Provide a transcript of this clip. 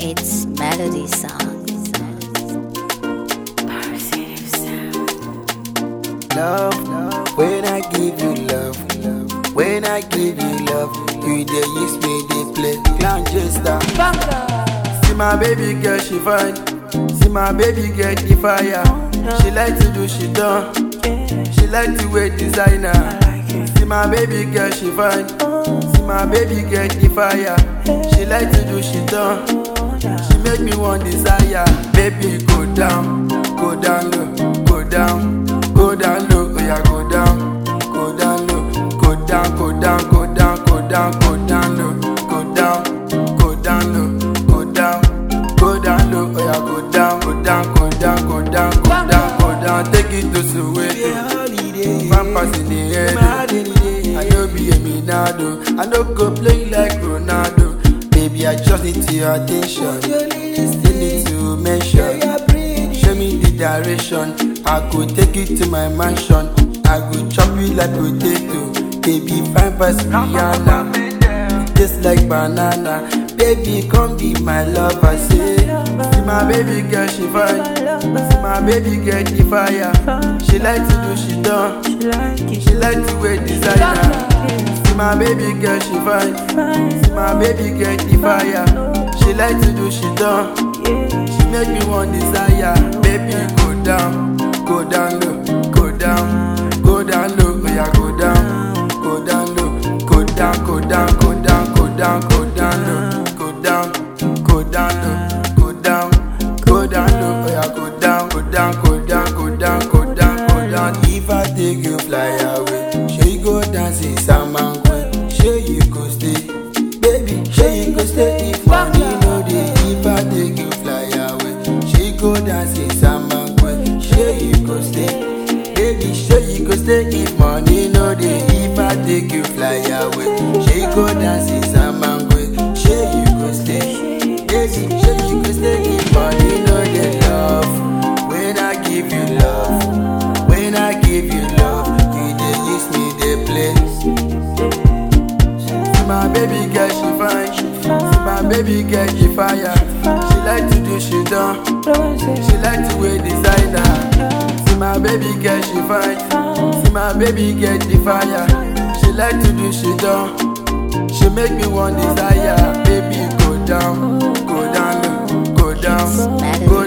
It's Melody Song. love. When I give you love, when I give you love, you dey use me dey play clown jester. See my baby girl, she fine. See my baby girl, the fire. She like to do, she done. She like to wear designer. See my baby girl, she fine. See my baby girl, the fire. She like to do, she done. She make me want desire. Baby, go down, go down low, go down, go down low. Oh yeah, go down, go down low, go down, go down, go down, go down, go down low, go down, go down low, go down, go down low. Oh yeah, go down, go down, go down, go down, go down, go down. Take it to Soweto. Pampers in the head. oh. I know be a Minado. I know go play like Ronaldo. Baby, I just need your attention. Still need to mention. Show me the direction. I could take it to my mansion. I could chop you like potato. Baby, fine pass Rihanna. Just like banana. Baby, come be my lover. Say, see my baby girl, she fine. See my baby girl, the fire. She like to do, she done. She like to wear designer. See my baby girl, she fine. See my baby girl, the fire. She like to do, she done. She make me want desire. Baby, go down, go down low, go down, go down low. Oh yeah, go down, go down low, go down, go down, go down, go down, go down low, go down, go down low, go down, go down low. Oh yeah, go down, go down, go down, go down, go down, go down. If I take you fly away, sure you go dance in Samangwe, sure you go stay, baby, sure you go stay if money no dey. If I take you fly away, sure you go dance in Samangwe, sure you go stay, baby, sure you go stay if money no dey. If I take you fly away, sure you go dance in Samangwe, sure you go stay, baby, sure you go stay if money no dey. Love, when I give you love, when I give you love, you dey use me dey play. See my baby girl, she fine. See my baby girl, she fire. She like to do, she done. She like to wear designer. See my baby girl, she fine. See my baby girl, the fire. She like to do, she done. She make me want desire. Baby, go down, go down, low, go down, go